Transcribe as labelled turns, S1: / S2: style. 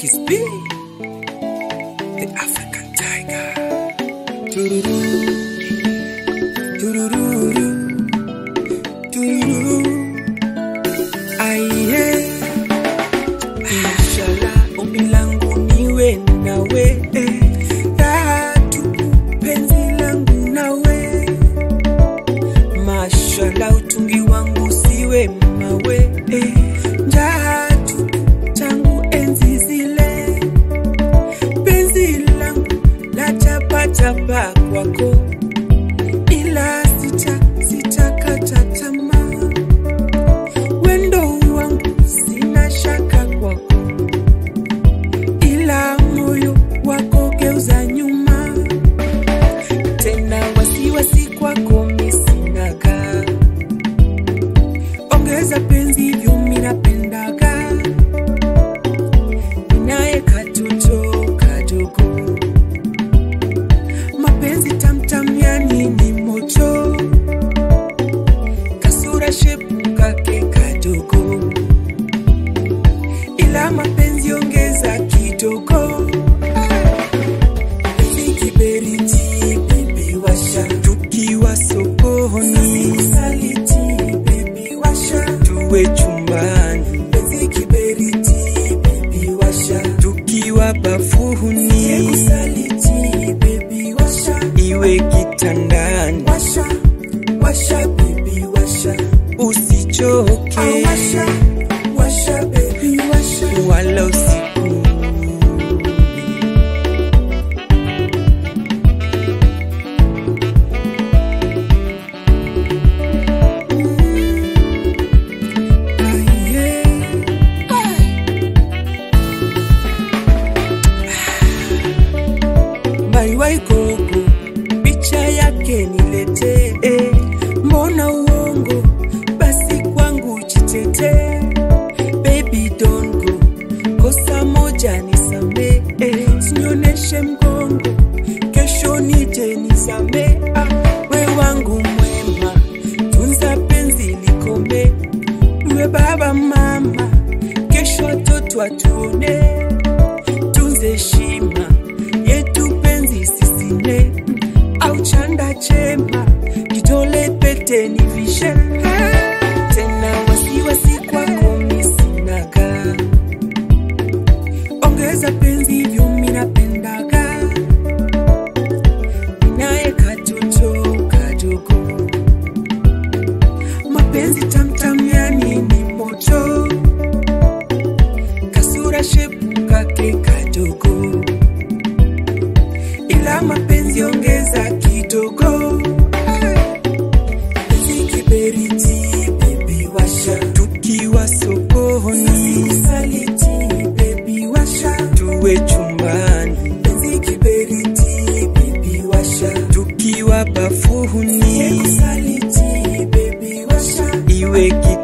S1: Kiss B, the African tiger. Tururu, tururu, tururu. Aiye, inshallah, ombi langu niwe nawe, eh. raha tupu penzi langu nawe, mashallah, utungi wangu siwe mawe, eh. njaa tupu tangu enzi zile, penzi langu la chapachapa kwako, ila sita sitakata tamaa wendo wangu sina shaka kwako, ila moyo wako geuza nyuma tena, wasiwasi kwako misinaga, ongeza penzi hivyo minapendaga, naye katoto kadogo, mapenzi tamtam yani ni moto kasura shepu kake kadogo, ila mapenzi ongeza kidogo. Penzi kiberiti, baby washa, tukiwa sokoni, saliti, baby washa, tuwe chumbani. Penzi kiberiti, baby washa, tukiwa bafuni, saliti, baby washa, iwe kitandani, washa, washa, baby washa, usichoke, washa, washa, baby washa, wala usiku Baiwai gogo, picha yake niletee. eh. Mbona uongo? Basi kwangu jitete. Baby don't go, kosa moja nisamee. eh. Sinioneshe mgongo, kesho nije nisamee. Ah, we wangu mwema, tunza penzi likome. Uwe baba mama, kesho watoto watuone tunze heshima yetu penzi sisine au chanda chema kitole pete ni vishe tena wasiwasi kwako misinaga ongeza penzi hivyo minapendaga naye katoto kadogo mapenzi tamtam yani ni moto kasura shepu kake kadogo, ila mapenzi ongeza kidogo. Penzi kiberiti, baby washa, tukiwa sokoni, saliti, baby washa, tuwe chumbani. Penzi kiberiti, baby washa, tukiwa bafuni, saliti, baby washa, iwe ki